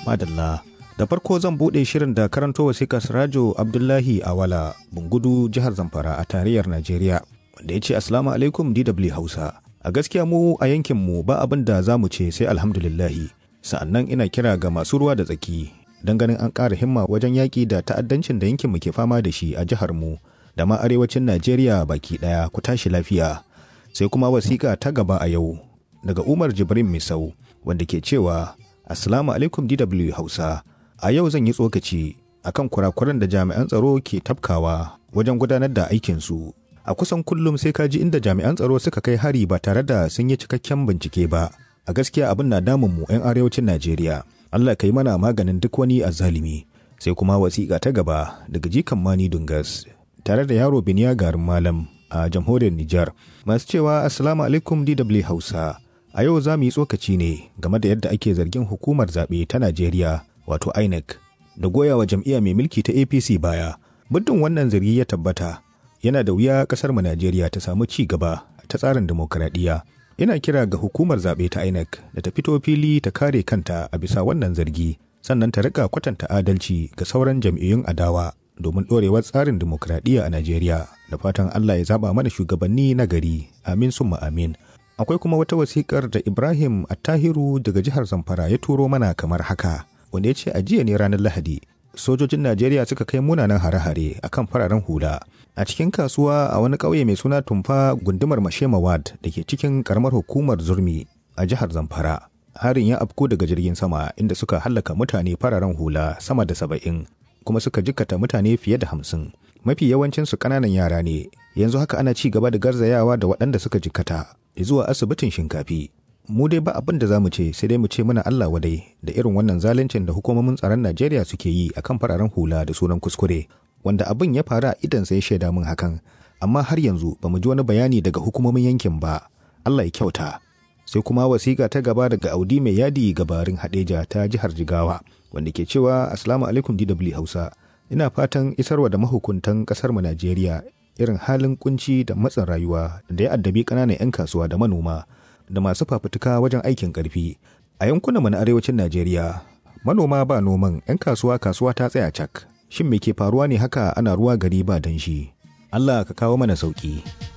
Madalla. Da farko zan buɗe shirin da karanto wasikar Sirajo Abdullahi Awala, Bungudu, jihar Zamfara a tarayyar Najeriya, wanda ya ce Assalamu alaikum DW Hausa. A gaskiya mu a yankinmu ba abin da za mu ce sai alhamdulillahi. Sa'annan ina kira ga masu ruwa da tsaki don ganin an ƙara himma wajen yaƙi da ta'addancin da yankinmu ke fama da shi a jihar mu da ma arewacin Najeriya baki ɗaya ku tashi lafiya. Sai kuma wasiƙa ta gaba a yau daga Umar Jibrin Misau wanda ke cewa Assalamu alaikum DW Hausa. A yau zan yi tsokaci akan kurakuran da jami'an tsaro ke tafkawa wajen gudanar da aikinsu. A kusan kullum sai ka ji inda jami'an tsaro suka kai hari ba tare da sun yi cikakken bincike ba. A gaskiya abin na damun mu 'yan arewacin Najeriya. Allah ka yi mana maganin duk wani azzalimi. Sai kuma wasiƙa ta gaba daga jikan Mani Dungas tare da yaro Biniya garin Malam a jamhuriyar Nijar. Masu cewa Assalamu alaikum DW Hausa. A yau za mu yi tsokaci ne game da yadda ake zargin hukumar zaɓe ta Najeriya wato INEC da goya wa jam'iyya mai mulki ta APC baya. Muddin wannan zargi ya tabbata yana da wuya ƙasar mu Najeriya ta samu ci gaba ta tsarin dimokuraɗiyya. Ina kira ga hukumar zaɓe ta INEC da ta fito fili ta kare kanta a bisa wannan zargi sannan ta rika kwatanta adalci ga sauran jam'iyyun adawa domin ɗorewar tsarin dimokuraɗiyya a Najeriya da fatan Allah ya zaɓa mana shugabanni na gari amin summa amin. Akwai kuma wata wasiƙar da Ibrahim Attahiru daga jihar Zamfara ya turo mana kamar haka wanda ya ce a jiya ne ranar Lahadi sojojin Najeriya suka kai munanan hare-hare a kan fararen hula a cikin kasuwa a wani ƙauye mai suna Tumfa gundumar Mashema Ward da ke cikin karamar hukumar Zurmi a jihar Zamfara. Harin ya afko daga jirgin sama inda suka hallaka mutane fararen hula sama da saba'in kuma suka jikkata mutane fiye da hamsin. Mafi yawancinsu ƙananan yara ne, yanzu haka ana ci gaba da garzayawa da waɗanda suka jikkata zuwa asibitin shinkafi. Mu dai ba abin da za mu ce sai dai mu ce muna Allah wadai da irin wannan zaluncin da hukumomin tsaron Najeriya suke yi akan fararen hula da sunan kuskure, wanda abin ya faru a idan sai shaida min hakan, amma har yanzu ba mu ji wani bayani daga hukumomin yankin ba. Allah ya kyauta. Sai kuma wasiƙa ta gaba daga Audi mai yadi gabarin Hadeja ta jihar Jigawa, wanda ke cewa Assalamu alaikum DW Hausa. Ina fatan isarwa da mahukuntan ƙasar mu Najeriya irin halin kunci da matsin rayuwa da ya addabi ƙananan 'yan kasuwa da manoma da masu fafutuka wajen aikin ƙarfi a yankunan na arewacin Najeriya manoma ba noman 'yan kasuwa kasuwa ta tsaya cak shin me ke faruwa ne haka ana ruwa gari ba danshi Allah ka kawo mana sauki